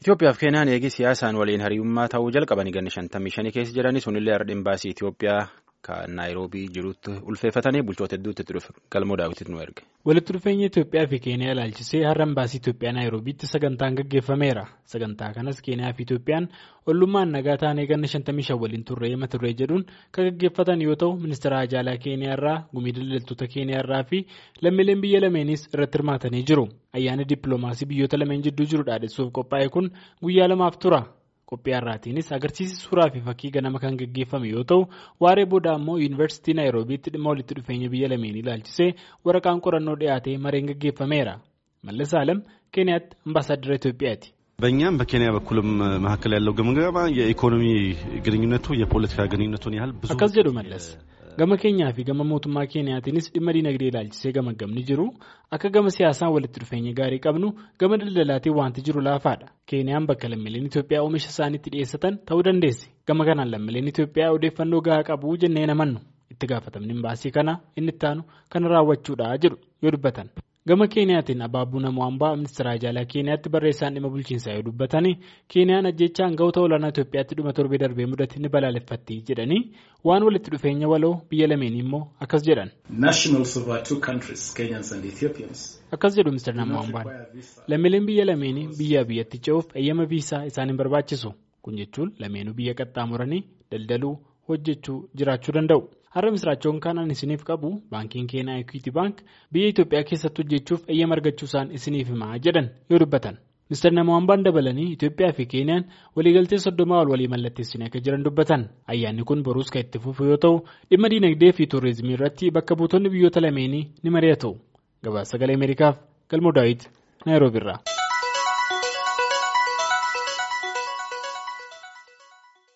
Itoophiyaaf Keeniyaan eegi siyaasaan waliin hariirummaa ta'uu jalqabanii ganni shantamii shanii keessa jiranii sunillee har'a imbaasii Itoophiyaa kan Naayiroobii jirutti ulfeeffatanii bulchoota hedduutti itti dhufe galmoo daawwititti nu erge. Walitti dhufeenya Itoophiyaa fi Keeniyaa ilaalchisee har'a imbaasii Itoophiyaa Naayiroobiitti sagantaan gaggeeffameera. Sagantaa kanas Keeniyaa fi Itoophiyaan ollummaan nagaa taanee ganna shantamii shan waliin turree mata duree jedhuun kan gaggeeffatan yoo ta'u ministeera Haajaalaa Keeniyaa irraa gumii daldaltoota Keeniyaa irraa fi lammiileen biyya lameenis irratti hirmaatanii jiru. Ayyaanni dippiloomaasii biyyoota lameen jidduu jiru dhaadessuuf qophaa'e kun guyyaa lamaaf tura. Qophii har'aatiinis agarsiisi suuraa fi fakkii ganama kan gaggeeffame yoo ta'u waaree booda ammoo yuunivarsiitii naayiroobiitti dhimma walitti dhufeenya biyya lameenii ilaalchisee waraqaan qorannoo dhiyaatee mareen gaggeeffameera. Mallas Alam Keeniyaatti ambaasaadara Itoophiyaati. በእኛም በኬንያ በኩልም መካከል ያለው ግምገማ የኢኮኖሚ ግንኙነቱ የፖለቲካ ግንኙነቱን ያህል ብዙ akkas jedhu mallas gama keenyaa fi gama mootummaa keeniyaatiinis dhimma dinagdee ilaalchisee gamagamni jiru akka gama siyaasaan walitti dhufeenya gaarii qabnu gama daldalaatiin wanti jiru laafaadha keeniyaan bakka lammiileen itoophiyaa oomisha isaaniitti dhiyeessatan ta'uu dandeessi gama kanaan lammiileen itoophiyaa odeeffannoo gahaa qabu jennee namannu itti gaafatamni imbaasii kana inni ittaanu kana raawwachuudha jedhu yoo dubbatan. gama keeniyaatiin abaabuu namoo hambaa ministeera haajaalaa keeniyaatti barreessaan dhimma bulchiinsaa yoo dubbatanii keeniyaan ajjechaa hangawoota olaanaa itoophiyaatti dhuma torbee darbee mudate ni balaaleffatti jedhanii waan walitti dhufeenya waloo biyya lameenii immoo akkas jedhan. akkas jedhu ministeera namoo hambaan lammiileen biyya lameenii biyyaa biyyatti ce'uuf eeyyama viisaa isaan hin barbaachisu kun jechuun lameenuu biyya qaxxaamuranii daldaluu hojjechuu jiraachuu danda'u. har'a misraachoon kanan isiniif qabu baankiin keenyaa equity bank biyya itoophiyaa keessatti hojjechuuf eeyyama argachuu isaan isiniif himaa jedhan yoo dubbatan ministeerri namoo hambaan dabalanii itoophiyaa fi keeniyaan waliigaltee soddomaa ol walii mallatteessanii akka jiran dubbatan ayyaanni kun boruus kan itti fufu yoo ta'u dhimma diinagdee fi tuurizimii irratti bakka buutonni biyyoota lameenii ni mari'atu gabaasa sagalee ameerikaaf galmoo daawit naayiroobiirraa.